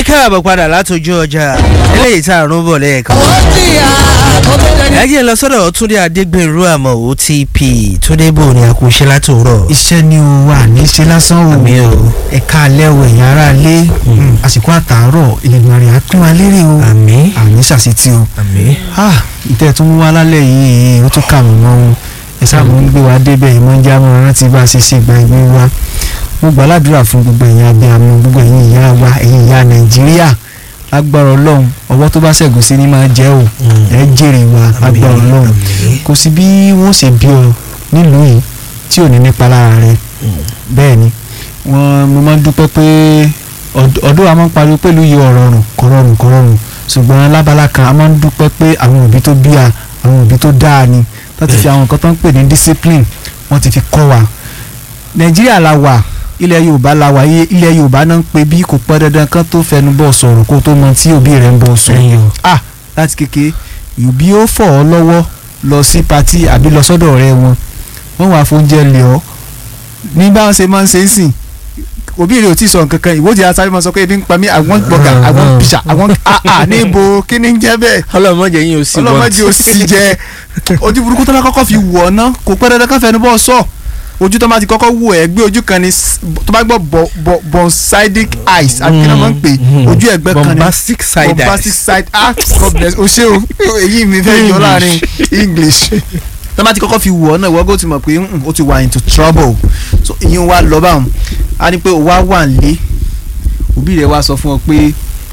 káàbọ̀ padà látọjú ọjà eléyìí tá a rún bọ̀ lẹ́ẹ̀kan. ẹ jẹ́ lọ sọ́dọ̀ túndé adégbèrú àmọ́ otp túndé bò ní àkúṣe látòrọ̀. iṣẹ́ ni o wà ní ṣe lásán o Àmì o. ẹ̀ka alẹ́ o ẹ̀yìn ara lé àsìkò àtàárọ̀ ìlànà rẹ̀ á pín wa lérè o àmì àmì ṣàṣetì o àmì. ah ìtẹ́ tó ń wá lálẹ́ yìí ó tún kà mọ́ mọ́ o ẹ sábà ń gbé wa débẹ̀ ìmọ̀ ń já mọ́ rántí bá a ṣe ṣe ìgbà ìgbé wa mo gbà ládùúrà fún gbogbo ẹ̀yin abiyamọ gbogbo ẹ̀yin ìyá wa ẹ̀yin ìyá nàìjíríà lágbára ọlọ́run ọwọ́ tó bá ṣẹ̀gùn sí ni máa jẹ́ o ẹ jèrè wa lágbára ọlọ́run kò sí bí wọ́n ṣe bí ọ nílùú yìí tí ò ní nípa lára rẹ bẹ́ẹ̀ ni wọ́n mo máa ń dúpẹ́ pé ọ̀d- ọ̀dọ́ wa máa ń pariwo pẹ̀lú iye ọ̀rọ̀ rùn kọ̀rọ̀rùn kọ̀rọ̀rùn ṣùgbọ́n lábala kan a máa ń dúpẹ́ pé àwọn òbí tó bí a àwọn òbí tó dáa ni tó ti fi àwọn nǹkan tó ń pè ní discipline wọ́n ti fi kọ́ wa nàìjíríà la wà ilẹ̀ yorùbá la wà iye- ilẹ̀ yorùbá náà ń pe bí kò pẹ́ dandan kan tó fẹnu bọ̀ sọ̀rọ̀ kó tó mọ tí òbí rẹ̀ ń bọ̀ sọ ah láti kékeré òbí ó fọ̀ ọ́ lọ́wọ́ lọ sí patí àbí lọ sọ́dọ̀ ọ̀rẹ́ wọn wọ́n wàá fóúnjẹ lẹ̀ ọ́ ní báwọn ṣe máa ń ṣe é sìn òbí rẹ̀ ò tí ì sọ nǹkan kan ìwọ́de asáré máa sọ pé ebi ń pa mí àwọn gbọ̀gà àwọn pìṣà àwọn àà níbo kí ni ń jẹ́ bẹ́ẹ̀ ọlọmọdé yín ò sí ọlọ́mọdé ò sì jẹ́ ojú burúkú tó bá kọ́kọ́ fi wọ̀ ọ́ ná kò pẹ́ dandan ká fẹnu bọ́ sọ ojú tó bá ti kọ́kọ́ wò ẹ́ gbé ojú kan ní s- tó bá gbọ́ bọ̀- bọ̀- bonsidic eyes àbí kí ni wọ́n máa ń pè ojú ẹ̀gbẹ́ kan ní bombastic side bombastic eyes. side ah God bless o ṣé o èyí mi fẹ́ yọ láàrin english tó bá ti kọ́kọ́ fi wọ̀ ọ́ náà ìwọ́gò ti mọ̀ pé mm, ó ti wà into trouble so ìyẹn wá lọ báwọn á ní pé ó wá wà nílé òbí rẹ̀ wá sọ fún ọ pé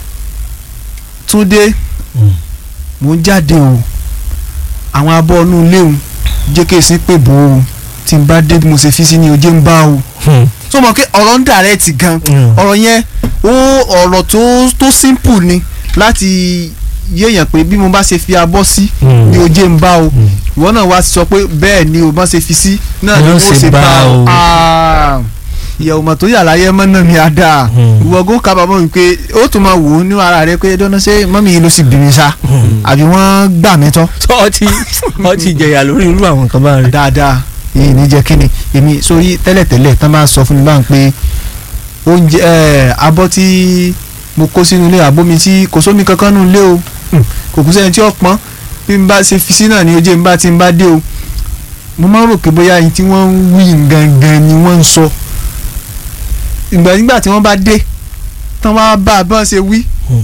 túndé mò ń jáde o àwọn abọ́ inú ilé o jẹ́ kí èsì pè bò ó tí n bá dé bí mo ṣe fi sí ni ojú ń bá o so mọ̀ pé ọ̀rọ̀ ń dàrẹ́ẹ̀tì gan ọ̀rọ̀ yẹn ó ọ̀rọ̀ tó tó simple ni láti yéèyàn pé bí mo bá ṣe fi abọ́ sí ni ojú ń bá o ìwọ náà wá sọ pé bẹ́ẹ̀ ni o bá ṣe fi sí náà ni Ni ó mo ṣe ṣe bá bá o. o Ah, ìyẹ̀wò mọ̀ tó yà láyé mọ́ náà mi á dáa ìwọ gó kábàámọ̀ wípé ó tún máa wò ó ní ara rẹ pé dáná ṣé mọ́mí yìí ló sì bí mi sá àbí wọ́n gbà mí tán ọtí ọtí jẹyà lórí irú àwọn nǹkan bá rí. dáadáa èyí ní jẹ́ kíni èmi sórí tẹ́lẹ̀tẹ́lẹ̀ tán máa sọ fún mi báyìí pé oúnjẹ ẹ̀ abọ́ tí mo kó sínú ilé àbómi tí kò sómi kankan nínú ilé o Hmm, kò kú sẹ́ni tí ó pọ́n bí n bá ṣe fi sí náà ní ojú n bá ti n bá dé o mo máa ń rò pé bóyá ẹni tí wọ́n ń wí gangan ni wọ́n ń sọ ìgbà nígbà tí wọ́n bá dé tán wá bá a bá ṣe wí